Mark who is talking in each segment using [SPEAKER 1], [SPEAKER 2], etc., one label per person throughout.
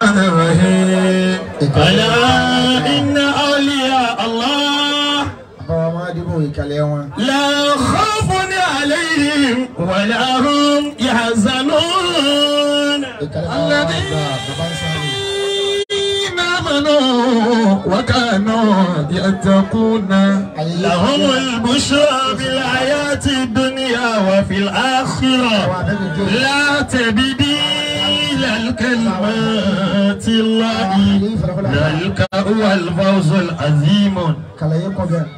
[SPEAKER 1] الرحيم ألا إن أولياء الله
[SPEAKER 2] àbáwá máa dìbò ìkàlẹ̀ wọn.
[SPEAKER 1] لا خوف عليهم ولا هم يحزنون
[SPEAKER 2] ìkàlẹ̀ bá wà gba bàbá ń sáré.
[SPEAKER 1] الذين آمنوا وكانوا يتقون لهم البشرى في الحياة الدنيا وفي الآخرة لا تبديل لكلمات الله ذلك هو الفوز العظيم
[SPEAKER 2] kàlẹ̀ yẹ kọ bẹ́ẹ̀.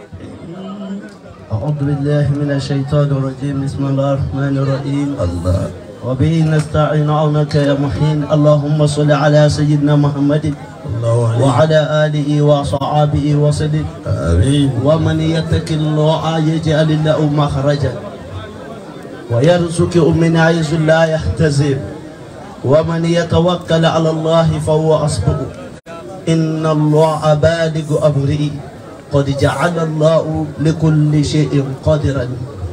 [SPEAKER 3] أعوذ بالله من الشيطان الرجيم بسم الله الرحمن الرحيم الله وبه نستعين عونك يا محين اللهم صل على سيدنا محمد
[SPEAKER 1] الله
[SPEAKER 3] وعلى آله وصحابه وسلم
[SPEAKER 1] آمين
[SPEAKER 3] ومن يتق الله يجعل له مخرجا ويرزقه من حيث لا يحتسب ومن يتوكل على الله فهو حسبه إن الله بالغ أمره قد جعل الله لكل شيء قدرا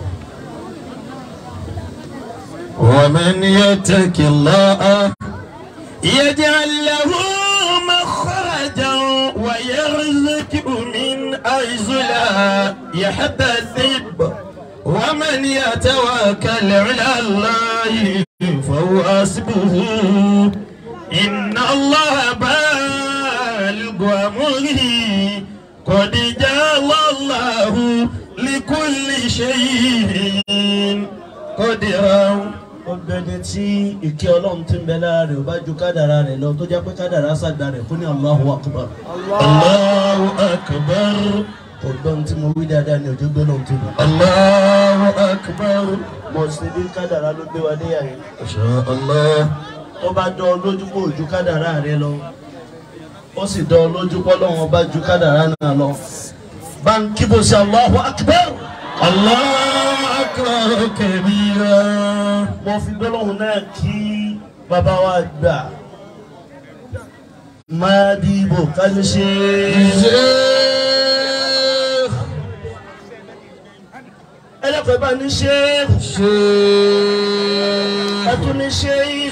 [SPEAKER 1] ومن يتق الله يجعل له مخرجا ويرزقه من حيث لا يحتسب ومن يتوكل على الله فهو حسبه إن الله بالغ أمره قد جعل الله لكل شيء قدرا
[SPEAKER 3] ọgbẹni tí ìkẹ́ ọlọ́run ti ń bẹ lára rẹ̀ ò bá ju kádàrá rẹ̀ lọ tó jẹ́ pé kádàrá sàgbà rẹ̀ fún ní Allahu Akbar
[SPEAKER 1] الله أكبر
[SPEAKER 3] ọgbọ́n tí mo wí dáadáa ni òjò gbé lọ́n tó lọ.
[SPEAKER 1] الله أكبر
[SPEAKER 3] mo sì bí kádàrá ló gbé wa níyà yẹn
[SPEAKER 1] ما شاء الله
[SPEAKER 3] tó bá dán ọ lójú pé òjú kádàrá rẹ lọ ó sì dán ọ lójú pé ọlọ́run bá ju kádàrá náà lọ. bá ń kíbo sí Allahu Akbar
[SPEAKER 1] الله أكبر كبيرا
[SPEAKER 3] mo fi gbólóhùn náà kí bàbá wa gbà máa dìbò kájú ṣe
[SPEAKER 1] شيخ
[SPEAKER 3] ẹlẹ́kọ̀ọ́ bá ní ṣe
[SPEAKER 1] شيخ
[SPEAKER 3] ẹtún ní ṣe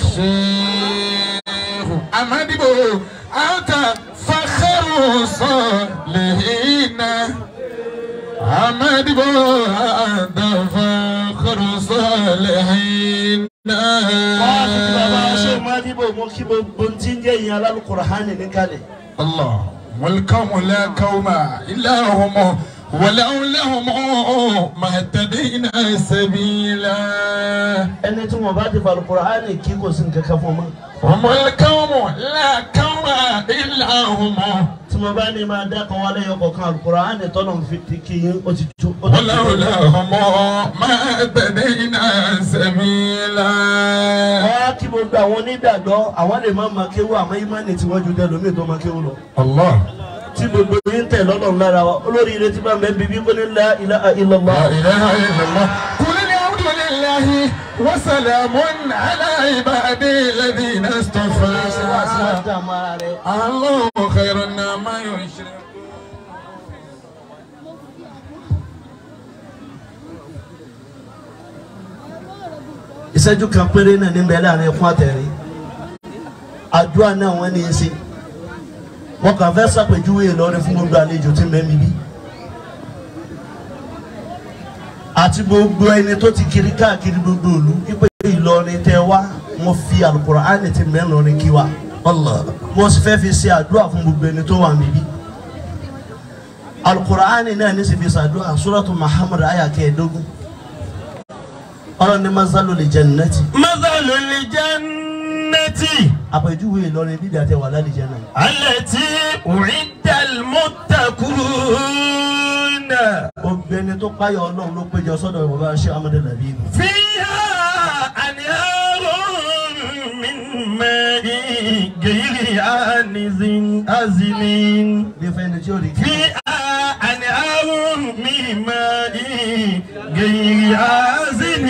[SPEAKER 1] شيخ أمدبو أنت فخر صالحين أمدبو أنت فخر صالحين
[SPEAKER 3] wọ́n á fi kí bàbá wa ṣe máa dìbò mo kí gbogbo tí ń jẹ́ ìyẹn alálùkùránì níkàlẹ̀.
[SPEAKER 1] الله والقوم لا قوم إلا هم ولولاهم ما اهتدينا سبيلا
[SPEAKER 3] ẹni tí wọn bá ti fa alùkùránì kí kò sí nǹkan kan fún ọmọ.
[SPEAKER 1] هم القوم لا قوم إلا هم
[SPEAKER 3] tí mo bá ní máa dákan wálé ọkọ̀ kan alùkùránì tọ́nà fi ti kí yín ó ti tó. ó ti tó.
[SPEAKER 1] ولولاهم ما اهتدينا سبيلا
[SPEAKER 3] wọ́n á kí gbogbo àwọn onídàgbọ́ àwọn lè má máa kéwú àmọ́ ìmánì tí wọ́n ju dẹ́lómi tó máa kéwú lọ.
[SPEAKER 1] الله
[SPEAKER 3] tí gbogbo yín tẹ̀ lọ́lọ́run lára wa olórí ilé tí bá ń bẹ bíbí kó ní la ilaha illallah.
[SPEAKER 1] لا إله إلا الله قل الحمد لله وسلام على عبادي الذين اصطفى
[SPEAKER 3] dààmú ara rẹ̀.
[SPEAKER 1] الله خير ما يشرك
[SPEAKER 3] ìṣẹ́jú kan péré náà ní bẹ́ẹ̀ láàrin ẹkún àtẹ̀rín àdúrà náà wọ́n ní í ṣe wọ́n kàn fẹ́ ṣàpèjúwe Ìlọrin fún gbogbo àlejò tí mẹ́mi bí àti gbogbo ẹni tó ti kiri káàkiri gbogbo ìlú wípé Ìlọrin tẹ wá mo fi Al-Qur'ani ti mẹ́rin kí wa
[SPEAKER 1] الله
[SPEAKER 3] mo sì fẹ́ fi ṣe àdúrà fún gbogbo ẹni tó wà níbí Al-Qur'ani náà ní sì fi ṣàdúrà Suratu Muhammad ayà kẹẹ̀ẹ́dógún ọ̀rọ̀ ní masalu li jannati
[SPEAKER 1] مثل الجنة
[SPEAKER 3] àpèjúwe Ìlọrin bídà tẹ wà lálẹ́ jẹ́ náà.
[SPEAKER 1] التي أعد المتقون
[SPEAKER 3] obìnrin tó páyọ Ọlọ́run ló péjọ sọ́dọ̀ bàbá ṣé amadu labi ibù.
[SPEAKER 1] فيها أنهار من ماء غير آنز أزن
[SPEAKER 3] bí fẹ́ni tí ó rí kí.
[SPEAKER 1] فيها أنهار من ماء غير آزن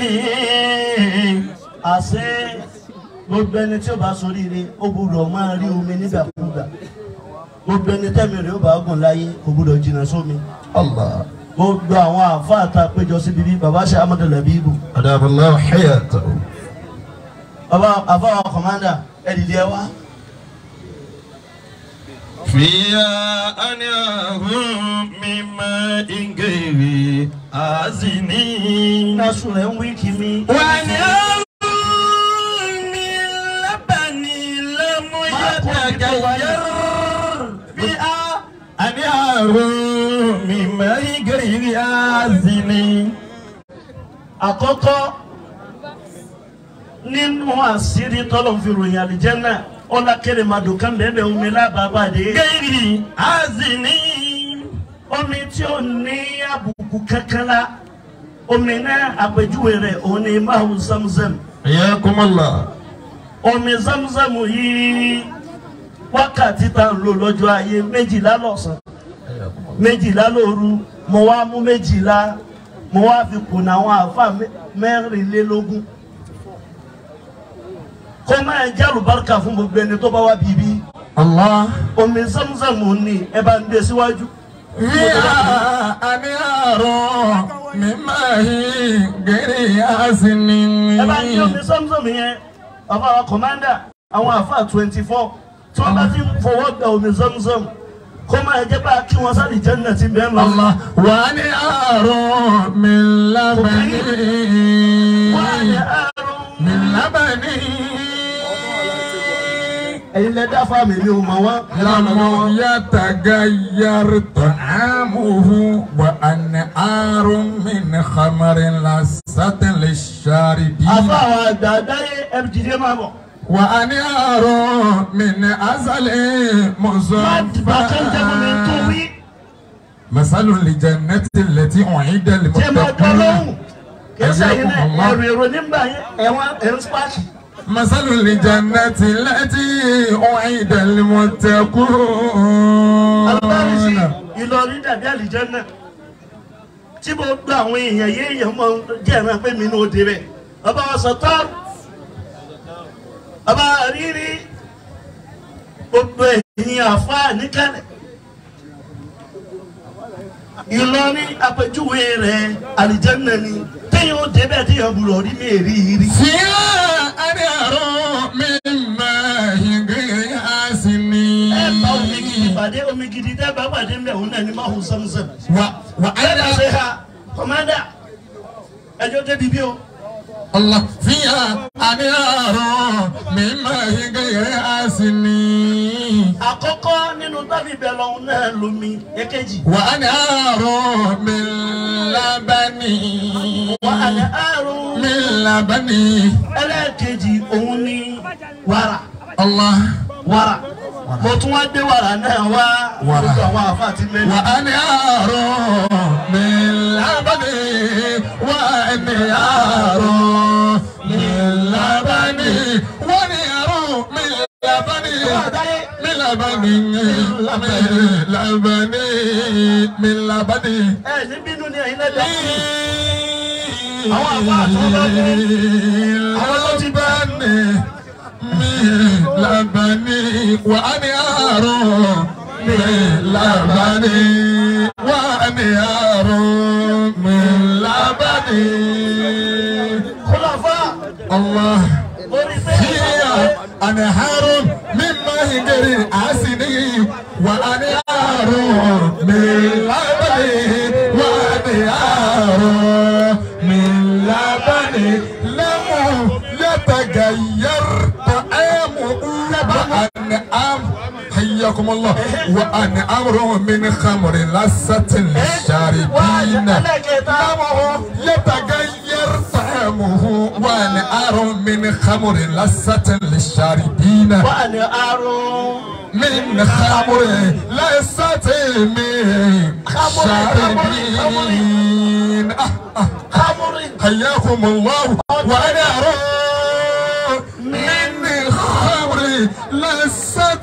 [SPEAKER 3] àṣẹ gbogbo ẹni tí ó bá soríire ó gbúdọ̀ máa rí omi nígbàkúgbà gbogbo ẹni tẹ́mi rẹ̀ ó bá gùn láyé kò gbúdọ̀ jìnnà sómi.
[SPEAKER 1] الله
[SPEAKER 3] gbogbo àwọn àáfàá ta péjọ síbi bí bàbá ṣe amadu labi ibù.
[SPEAKER 1] أدام الله حياته
[SPEAKER 3] bàbá àfáà kọ̀mándà ẹ ẹ̀dìdì ẹ wá.
[SPEAKER 1] فيها أنهار من ماء غير آسن
[SPEAKER 3] nasu rẹ̀ ń wí kí mi.
[SPEAKER 1] وأنهار من لبن لم يتغير فيها أنهار من ماء غير آسن
[SPEAKER 3] àkọ́kọ́ nínú àṣírí tọ́lọ̀ fi ròyìn àlìjẹ́nà ọ̀là kẹrìmàdù kan bẹ́ẹ̀ omi lábàbàdé.
[SPEAKER 1] غير آسن
[SPEAKER 3] omi tí ó ní àbùkù kankan la omi náà àpèjúwe rẹ̀ òun ni máa zamzam.
[SPEAKER 1] حياكم الله
[SPEAKER 3] omi zamzam yìí wákàtí tá a ń lò lọ́jọ́ ayé méjìlá lọ́sàn méjìlá lóru mo wá mú méjìlá mo wá fi kùnà àwọn àfa mẹ́- mẹ́rìnlélógún kó máa jẹ́ àlùbáríkà fún gbogbo ẹni tó bá wá bíbí
[SPEAKER 1] الله
[SPEAKER 3] omi zamzam ní ẹ bá ń gbé síwájú.
[SPEAKER 1] فيها أنهار من ماء غير آسن
[SPEAKER 3] ẹ bá ní omi zamzam yẹn bàbá wa kọ̀mándà àwọn àfa twenty four tí wọ́n bá ti ń fọwọ́ gba omi zamzam kó máa jẹ́ bá kí wọ́n sáré jẹ́nà tí bẹ́ẹ̀ lọ.
[SPEAKER 1] الله وأنهار من لبن
[SPEAKER 3] wọ́n á yẹ àrùn.
[SPEAKER 1] من لبن
[SPEAKER 3] ẹ̀yin lẹ dá fáàmì mi ò mọ̀ wọ́n.
[SPEAKER 1] لم يتغير طعامه وأنهار من خمر لذة للشاربين
[SPEAKER 3] àfa àwọn àgbà dáyé ẹ̀rùjìdé máa bọ̀.
[SPEAKER 1] وأنهار من أزل
[SPEAKER 3] má dìbà tó ń jẹ́ mi tó
[SPEAKER 1] مصفى
[SPEAKER 3] wí.
[SPEAKER 1] مثل الجنة التي أعيد
[SPEAKER 3] jẹ́ máa dán lóhùn.
[SPEAKER 1] للمتقين
[SPEAKER 3] kẹsà yìí náà
[SPEAKER 1] Allah.
[SPEAKER 3] ẹ̀rù èrò nígbà yẹn ẹ̀wọ̀n ẹ̀rù spáàkì.
[SPEAKER 1] مثل الجنة التي أعيد
[SPEAKER 3] alùpàrìsì
[SPEAKER 1] المتقون
[SPEAKER 3] Ìlọrin dàbí àlìjẹ́nà tí mo gbọ́ àwọn èèyàn yé èèyàn mọ jẹ́ ẹ̀ràn pé mi ní òde rẹ̀ ọba wa sọ̀tọ́ ọba rírí gbogbo ẹ̀yìn àfa níkàlẹ̀ Ìlọrin àpèjúwe rẹ̀ àlìjẹ́nà ni téèyàn ó débẹ̀ téèyàn gbúdọ̀ rí mi èrí rí.
[SPEAKER 1] فيها أنهار من ماء غير آسن
[SPEAKER 3] ẹ bá omi gidi pàdé omi gidi tẹ́ bá pàdé ń bẹ̀ òun náà ní máa hù sẹ́mùsẹ́mù.
[SPEAKER 1] و-
[SPEAKER 3] ẹ̀dá ṣe
[SPEAKER 1] وأنا
[SPEAKER 3] ha kọ́mádà ẹjọ́ débi bí o.
[SPEAKER 1] الله فيها أنهار من ماء غير آسن
[SPEAKER 3] àkọ́kọ́ nínú tábì bẹ̀ lọ́hún náà lomi èkejì.
[SPEAKER 1] وأنهار من لبن
[SPEAKER 3] wà á ní àrùn
[SPEAKER 1] من لبن
[SPEAKER 3] ẹlẹ́ẹ̀kejì òun ní wàrà
[SPEAKER 1] الله
[SPEAKER 3] wàrà mo tún wá gbé wàrà náà wá
[SPEAKER 1] Wàrà.
[SPEAKER 3] gbogbo àwọn àfa àti mẹ́rin.
[SPEAKER 1] وأنهار من لبن وأنهار من لبن وأنهار من لبن من لبن من لبن من لبن
[SPEAKER 3] ẹ ní bínú ni ẹ̀yin lẹ́dọ̀. Àwọn àbá àti wọn bá dé. Àwọn tó ti bá.
[SPEAKER 1] من لبن وأنهار من لبن وأنهار من لبن
[SPEAKER 3] kúlọ̀fà
[SPEAKER 1] الله
[SPEAKER 3] lórí
[SPEAKER 1] فيها
[SPEAKER 3] fẹ́ẹ́
[SPEAKER 1] أنهار من ماء غير آسن وأنهار من لبن وأنهار من لبن لم يتغير طعامه وأنعام حياكم الله وأنعام من خمر لذة للشاربين طعمه يتغير طعمه وانهار من خمر لذة للشاربين
[SPEAKER 3] wà ní àrùn.
[SPEAKER 1] من خمر لذة للشاربين آه آه
[SPEAKER 3] kámúrì
[SPEAKER 1] حياكم الله وانهار من خمر لذة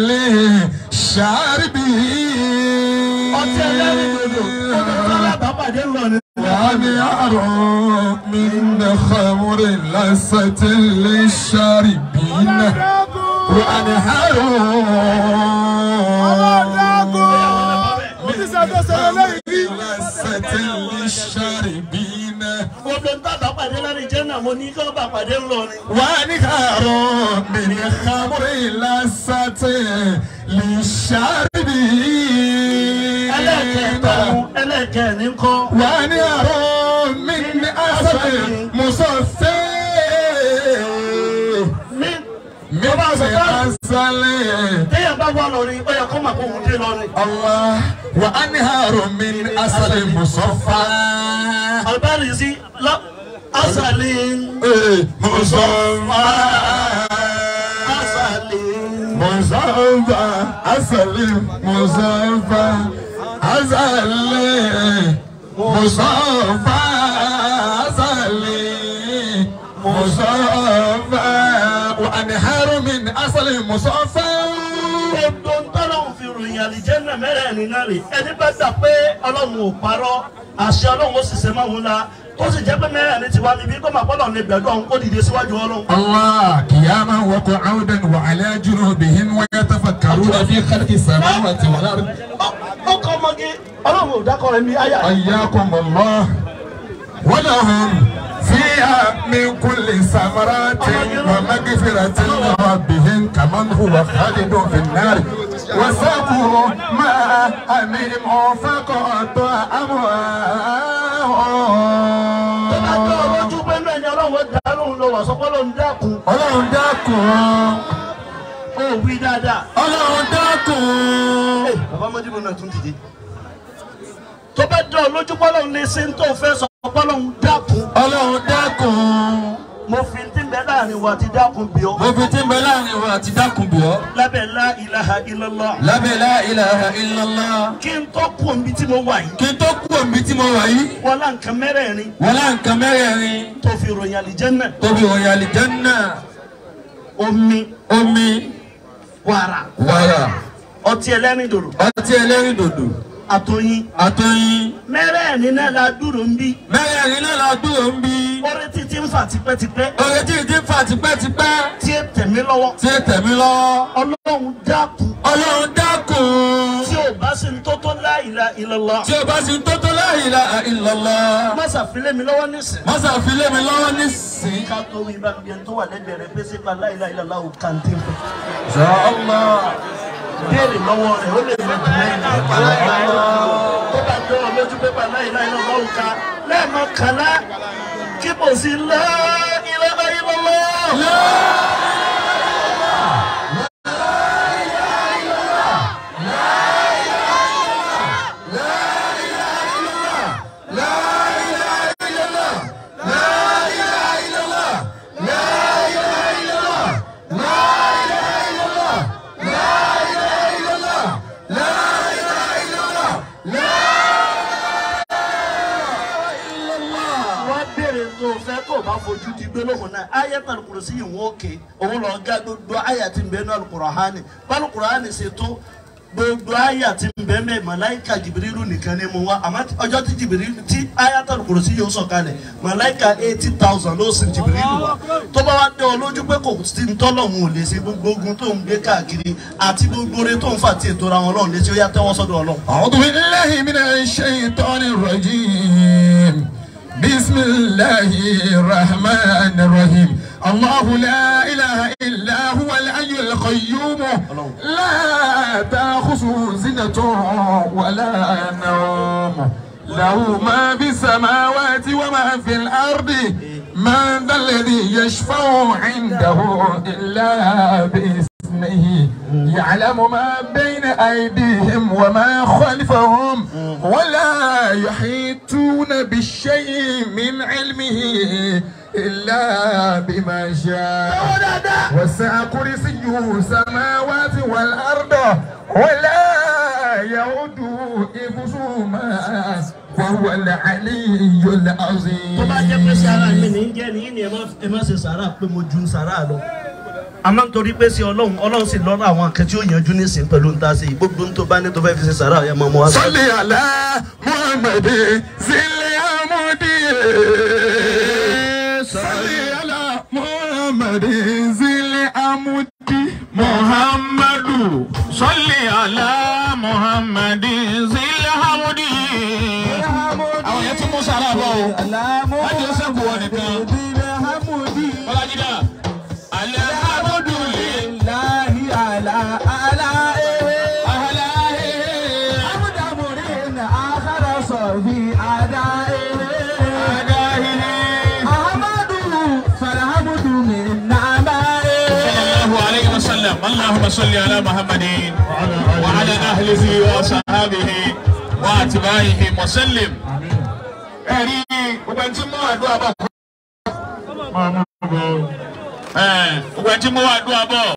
[SPEAKER 1] للشاربين
[SPEAKER 3] ọtí ẹlẹ́rìndòdò ọdún tó lábàápàdé ń lọ ní.
[SPEAKER 1] وانهار من خمر لذة للشاربين وانهار من لذة للشاربين
[SPEAKER 3] gbogbo ń tàbá pàdé láti jẹ́ náà mo ní kí wọ́n bá pàdé ńlọrin.
[SPEAKER 1] ونهار من خمر لذة للشاربين
[SPEAKER 3] ẹlẹ́kẹ̀ẹ́ta ẹlẹ́kẹ̀ẹ́ni kọ́.
[SPEAKER 1] ونهر من عسل مصفى
[SPEAKER 3] mi
[SPEAKER 1] من
[SPEAKER 3] tó bá sọ fún
[SPEAKER 1] عسل
[SPEAKER 3] téèyàn bá wà lọrin ó yẹ kó mà kó òun dé lọrin.
[SPEAKER 1] الله وأنهار من عسل مصفى
[SPEAKER 3] albani sí lọ asali
[SPEAKER 1] مصفى
[SPEAKER 3] asali.
[SPEAKER 1] مصفى عسل مصفى عسل مصفى عسل مصفى وأنهار من عسل مصفى
[SPEAKER 3] gbogbo ntọ́lọ́hún fi ròyìn àlìjẹ́nà mẹ́rẹ̀ẹ̀rin náà rè ẹni bá gbà pé ọlọ́run ò parọ́ àṣẹ ọlọ́run ó sì ṣe máa ń la tó sì jẹ́ pé mẹ́rẹ̀ẹ̀rin ti wá níbí kó máa bọ́lọ̀ ní bẹ̀rù ọ̀hún kó dìde síwájú ọlọ́run.
[SPEAKER 1] الله قياما وقعودا وعلى جنوبهم ويتفكرون في خلق السماوات والأرض
[SPEAKER 3] ó kọ́ ọmọge ọlọ́run ò dákọ̀ rẹ̀ ní àyà.
[SPEAKER 1] حياكم الله ولهم فيها من كل ثمرات ومغفرة من ربهم كمن هو خالد في النار وسقوا ماء حميم فقطع
[SPEAKER 3] tó bá gbé
[SPEAKER 1] أموالهم
[SPEAKER 3] ọlọ́jú pé náà ni ọlọ́run dá lóhùn lọ wà sọ́kọ́ lóhùn dákun
[SPEAKER 1] ọlọ́run dákun
[SPEAKER 3] ó wí dáadáa.
[SPEAKER 1] ọlọ́run dákun
[SPEAKER 3] bàbá mọ́júbọ̀ náà tún dìde. tó bá dán ọ lójú pọ́lọ́hún lè ṣe ń tó fẹ́ sọ pọ́lọ́hún dákun.
[SPEAKER 1] ọlọ́run dákun
[SPEAKER 3] mo fi ti ń bẹ láàrin wa ti dákun bí ọ.
[SPEAKER 1] mo fi tí ń bẹ láàrin wa àti dákun bì ọ́
[SPEAKER 3] lábẹ́ la ilaha illallah.
[SPEAKER 1] lábẹ́ la ilaha illallah
[SPEAKER 3] kí n tó kú omi tí mo wà yìí.
[SPEAKER 1] kí n tó kú òmí tí mo wà yìí
[SPEAKER 3] wọ́n lá nǹkan mẹ́rẹ̀ẹ̀rin
[SPEAKER 1] wọ́n lá nǹkan mẹ́rẹ̀ẹ̀rin
[SPEAKER 3] tó fi ròyìn àlìjẹ́nà.
[SPEAKER 1] tóbi òyìn àlìjánná
[SPEAKER 3] omi
[SPEAKER 1] omi
[SPEAKER 3] wàrà
[SPEAKER 1] wàrà
[SPEAKER 3] ọtí ẹlẹ́rìndòdò
[SPEAKER 1] ọtí ẹlẹ́rìndòdò
[SPEAKER 3] àtọyìn.
[SPEAKER 1] àtọyìn
[SPEAKER 3] mẹ́rẹ̀ẹ̀rin náà la dúró ń bí.
[SPEAKER 1] mẹ́rẹ̀ẹ̀rin náà la dúró ń bí
[SPEAKER 3] orí títí ń fà tipẹ́tipẹ́.
[SPEAKER 1] oore tí ì ti ń fà tipẹ́tipẹ́
[SPEAKER 3] tí ẹ tẹ̀mí lọ́wọ́.
[SPEAKER 1] tí ì tẹ̀mí lọ́wọ́
[SPEAKER 3] ọlọ́run dákun.
[SPEAKER 1] ọlọ́run dákun
[SPEAKER 3] tí o bá sì ń tó tó la ilaha illallah.
[SPEAKER 1] tí o bá sì ń tó tó la ilaha illallah
[SPEAKER 3] má ṣàfilé mi lọ́wọ́ nísìn.
[SPEAKER 1] mọ́sá fi lé mi lọ́wọ́ nísìnyí.
[SPEAKER 3] ká tó wí bá mi ẹni tó wà lẹ́gbẹ̀ẹ́ rẹ pé sípa la ilaha illallah ò kàǹtì fún.
[SPEAKER 1] Inshallah.
[SPEAKER 3] béèrè lọ́wọ́ rẹ̀ ó lè fi jù lẹ́yìn. tó bá jọ ọ lójú pé la ilaha illallah ò ká lẹ́ẹ̀mọ kàlá kí kò sí la ilaha illallah. wá béèrè tó o fẹ́ tó o bá fojú di gbólóhùn náà ayatul kursi yìí wọ́n ké òun lọ ga gbogbo àyà tí ń bẹ ní alukurahani alukurahani ṣe tó gbogbo àyà tí ń bẹ mẹ màláìka jìbìrìlù nìkan ni mo wá àmọ́ ọjọ́ tí jìbìrìlù tí ayatul kursi yóò sọ̀kalẹ̀ màláìka eighty thousand ló sin jìbìrìlù wa tó bá wá dé ọ lójú pé kò sí ń tọ́lọ̀hún ò lè ṣe gbogbo ogun tó ń gbé káàkiri àti gbogbo oore tó ń fà tí ètò ra wọn lọ́run lè ṣe ó yá tẹ́wọ́ sọ́dọ̀ ọlọ́run.
[SPEAKER 1] أعوذ بالله من الشيطان الرجيم بسم الله الرحمن الرحيم الله لا إله إلا هو الحي القيوم لا تأخذه سنة ولا نوم له ما في السماوات وما في الأرض من ذا الذي يشفع عنده إلا بإذنه يعلم ما بين أيديهم وما خلفهم ولا يحيطون بالشيء من علمه إلا بما شاء وسع كرسيه السماوات والأرض ولا يعود حفظهما وهو العلي العظيم
[SPEAKER 3] tó bá jẹ́ pé sàrà mi ní jẹ́ ní ní ẹ má ṣe sàrà pé mo ju sàrà lọ. àmọ́ nítorí pé sí ọlọ́run ọlọ́run sì lọ́rọ̀ àwọn akẹ́ tí ó yanjú nísìn pẹ̀lú níta sí i gbogbo tó bá ní tó fẹ́ fi ṣe sàrà ẹ̀ máa mú wa.
[SPEAKER 1] صل على محمد ذي العمود صل على محمد ذي العمود محمد صل على محمد ذي العمود àwọn yẹn ti mú sára bọ̀ o wọ́n ti sẹ́kù wọn nìkan
[SPEAKER 2] أعدائه
[SPEAKER 1] أعدائه
[SPEAKER 2] أحمد فالحمد من نعمائه
[SPEAKER 1] صلى الله عليه وسلم اللهم صل على محمد وعلى أهله وصحابه وأتباعه وسلم ẹ̀rí gbogbo ẹni tí mú àdúrà bọ̀. gbogbo ẹni tí mú àdúrà bọ̀.